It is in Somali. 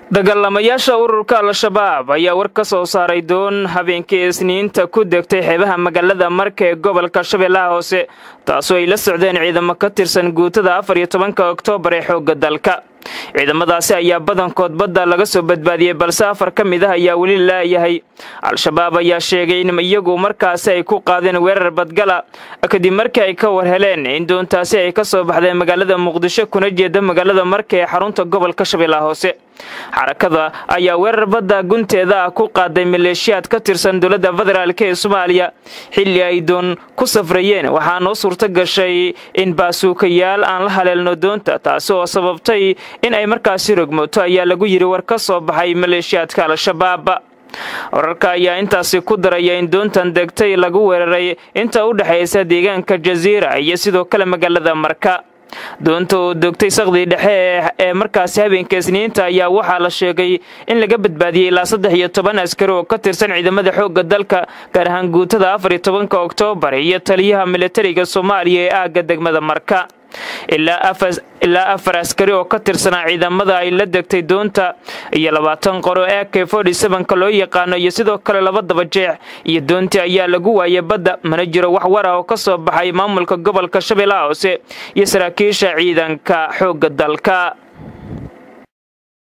dagaalamayaasha ururka al-shabaab ayaa war ka soo saaray doon habeenkii isniinta ku degtay xeebaha magaalada marka ee gobolka shabeellaha hoose taasoo ay la socdeen ciidamo ka tirsan guutada afar iyo tobanka oktoobar ee xoogga dalka ciidamadaasi ayaa badankood badda laga soo badbaadiyey balse afar ka mid ah ayaa weli laayahay al-shabaab ayaa sheegay in iyagu markaasi ay ku qaadeen weerar badgala kadib markii ay ka war heleen in doontaasi ay ka soo baxdeen magaalada muqdisho kuna jeeda magaalada marka ee xarunta gobolka shabeellaha hoose xarakada ayaa weerar badda gunteeda ah ku qaaday maleeshiyaad ka tirsan dowladda federaalk ee soomaaliya xilli ay doon ku safrayeen waxaa noo suurto gashay in baasuukayaal aan la haleelno doonta taasi oo sababtay in ay markaasi rogmoto ayaa lagu yidhi war ka soo baxay maleeshiyaadka al-shabaab wararka ayaa intaasi ku daraya in doontan degtay lagu weeraray inta u dhexaysa deegaanka jasiira iyo sidoo kale magaalada marka doonta oo dogtay saqdii dhexe ee markaasi habeenka isniinta ayaa waxaa la sheegay in laga badbaadiyey ilaa saddex iyo toban askari oo ka tirsan ciidamada xoogga dalka gaar ahaan guutada afar iyo tobanka oktoobar iyo taliyaha militariga soomaaliya ee aagga degmada marka ilaa afar askari oo ka tirsanaa ciidamada ay la degtay doonta iyo labaatan qoro ee k ka loo yaqaano iyo sidoo kale laba daba jeex iyo doontii ayaa lagu waayay badda mana jiro wax war ah oo ka soo baxay maamulka gobolka shabeellaha hoose iyo saraakiisha ciidanka xoogga dalka